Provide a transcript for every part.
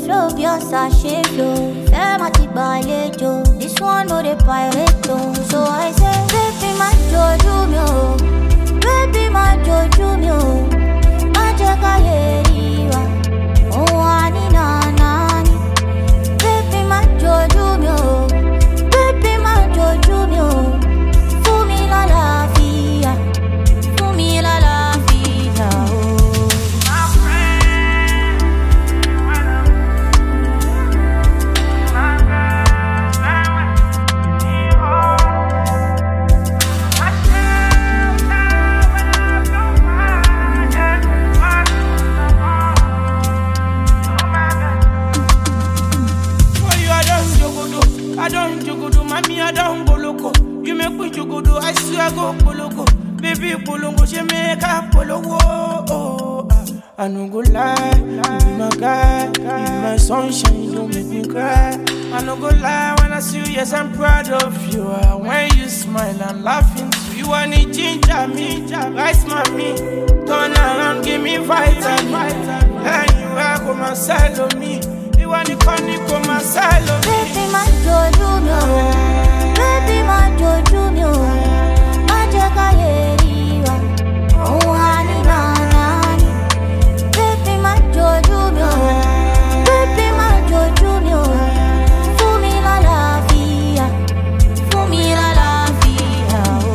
flow bí ọ̀sà ṣe flow. Ìfẹ́ máa ti gbàlejò. This one no dey pirate o. So I say, baby má jojú mi o. Baby má jojú mi o. Má jẹ́ ká yé rí wa. Òun wà ní nànà ni. Baby má jojú mi o. Baby má jojú mi o. Fún mi lálàáfíà. Fún mi lálàáfíà o. For you, I don't jogodo, I don't jogodo, mommy, I don't go loco. You make me jogodo, I swear I go poloko. Baby, polongo, she make a polowo. Oh, ah. I no go lie, you be my guy, you be my sunshine, you don't make me cry. I no go lie when I see you, yes I'm proud of you. Ah, When you smile, I'm laughing too. You want to ginger me, rice mommy, turn around, give me vitamin. And you are come and sell on me. You want to come, you come and sell on me. Baby má jojú mi o. Baby má jojú mi o. Má jẹ́ ká yé rí wa. Òun wà ní nànà ni. Baby má jojú mi o. Baby má jojú mi o. Fún mi lálàáfíà. Fún mi lálàáfíà o.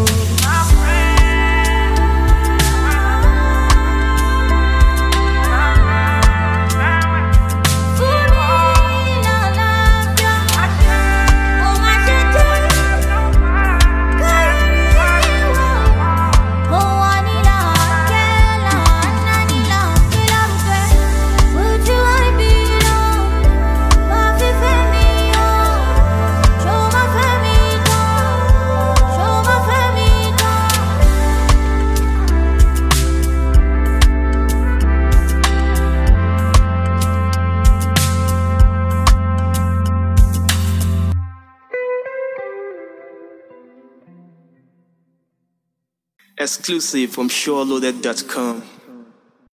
Fún mi lálàáfíà. Ó má ṣe jẹ́ kárí mi wò. Mo wà ní làákẹ́ làánà ní làákẹ́ làákẹ́. Ojú àìbí lọ, máa fi fẹ́ mi yọ. Ṣó máa fẹ́ mi tán? Ṣó máa fẹ́ mi tán? Exclusive from SureLoaded.com.